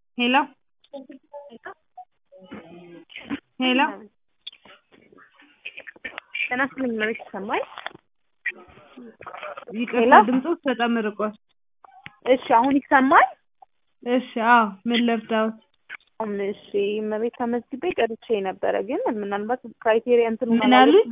ሄሎ ሄሎ ጤና ይስጥልኝ እመቤት ይሰማል? ይቅርታ ሄሎ? ድምፅዎት በጣም ርቋል። እሺ አሁን ይሰማል? እሺ አዎ ምን ልርዳዎት? አሁን እሺ እመቤት ተመዝግቤ ቀርቼ ነበረ ግን ምናልባት ክራይቴሪያ እንትኑ ምን አሉኝ?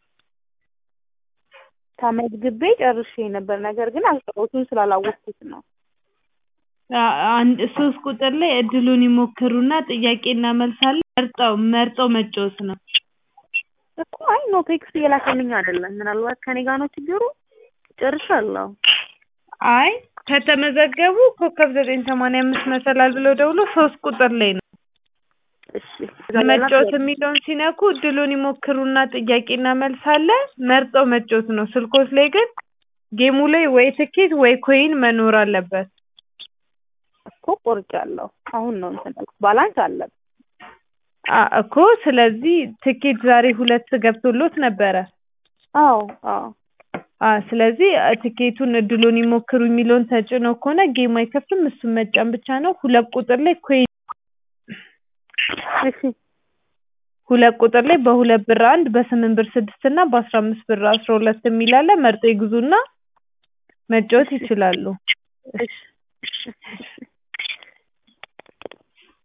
ተመዝግቤ ጨርሼ ነበር ነገር ግን አቅርቦቱን ስላላወቅኩት ነው። አ- አንድ ሶስት ቁጥር ላይ እድሉን ይሞክሩና ጥያቄና መልስ አለ መርጠው መርጠው መጫወት ነው። እኮ አይ ኖ ቴክስት እየላከልኝ አይደለም። ምናልባት ከኔ ጋር ነው ችግሩ። ጨርሻለሁ። አይ ከተመዘገቡ ኮከብ ዘጠኝ ሰማንያ አምስት መሰላል ብለው ደውሎ ሶስት ቁጥር ላይ ነው እሺ መጫወት የሚለውን ሲነኩ እድሉን ይሞክሩና ጥያቄና መልስ አለ መርጠው መጫወት ነው። ስልኮት ላይ ግን ጌሙ ላይ ወይ ትኬት ወይ ኮይን መኖር አለበት። እኮ ቆርጫለሁ። አሁን ነው እንትን ያልኩት። ባላንስ አለ። አ እኮ ስለዚህ ትኬት ዛሬ ሁለት ገብቶሎት ነበረ። አዎ አዎ አ ስለዚህ አ ትኬቱን እድሉን ይሞክሩ የሚለውን ተጭነው ከሆነ ጌም አይከፍትም እሱን መጫን ብቻ ነው። ሁለት ቁጥር ላይ ኮይን እሺ ሁለት ቁጥር ላይ በሁለት ብር አንድ በስምንት ብር ስድስት እና በአስራ አምስት ብር አስራ ሁለት የሚል አለ መርጠው ይግዙና መጫወት ይችላሉ። እሺ እሺ